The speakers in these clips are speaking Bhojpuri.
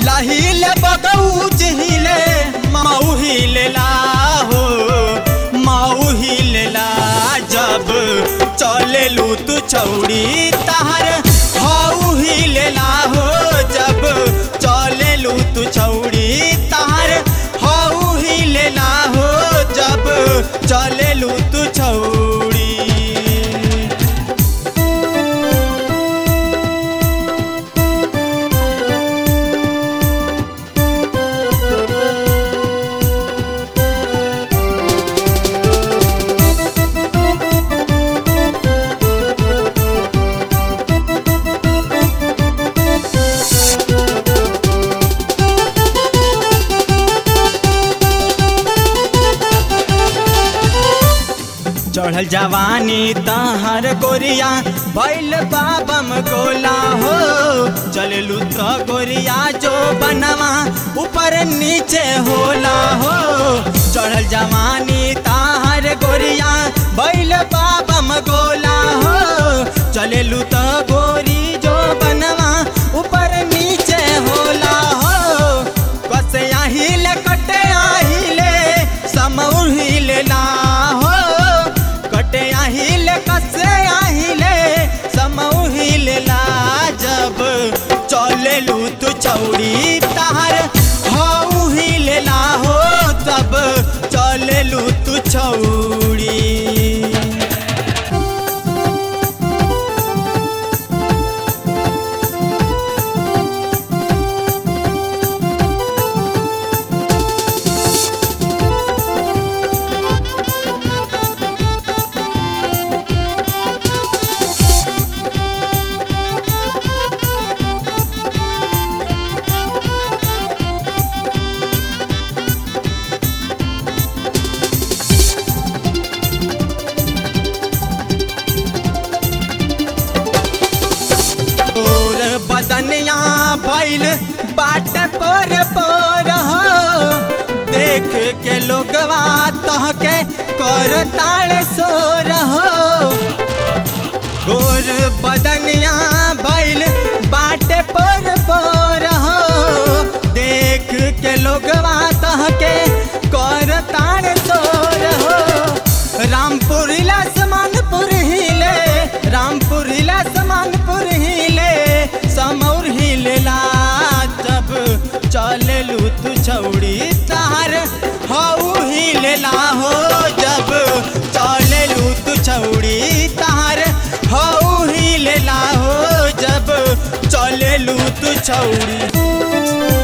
जिला हिले बगौज हिले माऊ हिलेला हो माऊ हिलेला जब चलेलू तू चौड़ी तहर हाउ हिलेला हो जब चलेलू तू चौड़ी तहर हाउ हिलेला हो जब चलेलू तू चौड़ी चढ़ल जवानी तहर गोरिया बैल बाबम गोला हो चललू तो गोरिया जो बनवा ऊपर नीचे होला हो चढ़ल जवानी तहर गोरिया बैल बाबम गोला हो चललू तो गोरी जो बनवा ऊपर नीचे होला हो कसे अहिले कटे अहिले समौर हिले ना हो कटे अहिले कसे अहिले समौर हिले ला जब चलेलू तू चौड़ी तहर हाउ हिले ला हो तब चलेलू तू चौड़ी तोर बदनिया भैल बाट पर पर हो देख के लोगवा तहके कर ताड़ सो रहो गोर बदनिया भैल बाट पर पर हो देख के लोगवा तहके कर ताड़ सो रहो रामपुर लसमानपुर हिले रामपुर लसमानपुर हिले समौर हिलेला जब चलेलू तू छौड़ी तार हाउ हिलेला हो जब चलेलू तू छौड़ी तार हाउ हिलेला हो जब चलेलू तू छौड़ी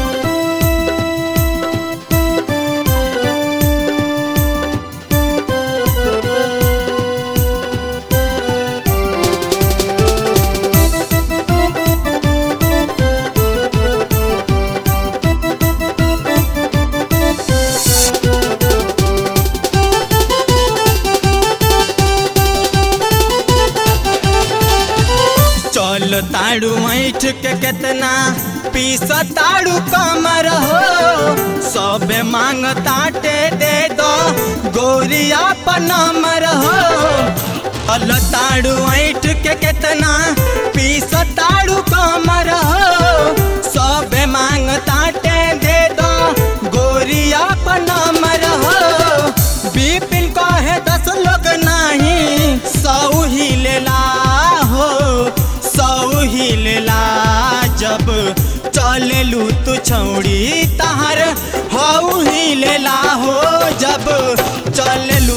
चल ताड़ू ऐठ के केतना पीस ताड़ू कमर हो सब मांग ताटे दे दो गोरिया पनमर हो चल ताड़ू ऐठ के केतना पीस ताड़ू कमर हो सब मांग ताटे दे दो गोरिया पनमर हो बिपिन कहे दस लोग नहीं सौ ही लेला हो सौ ही लेला जब चलेलू तू छौड़ी तहर हऊ ही लेला हो जब चलेलू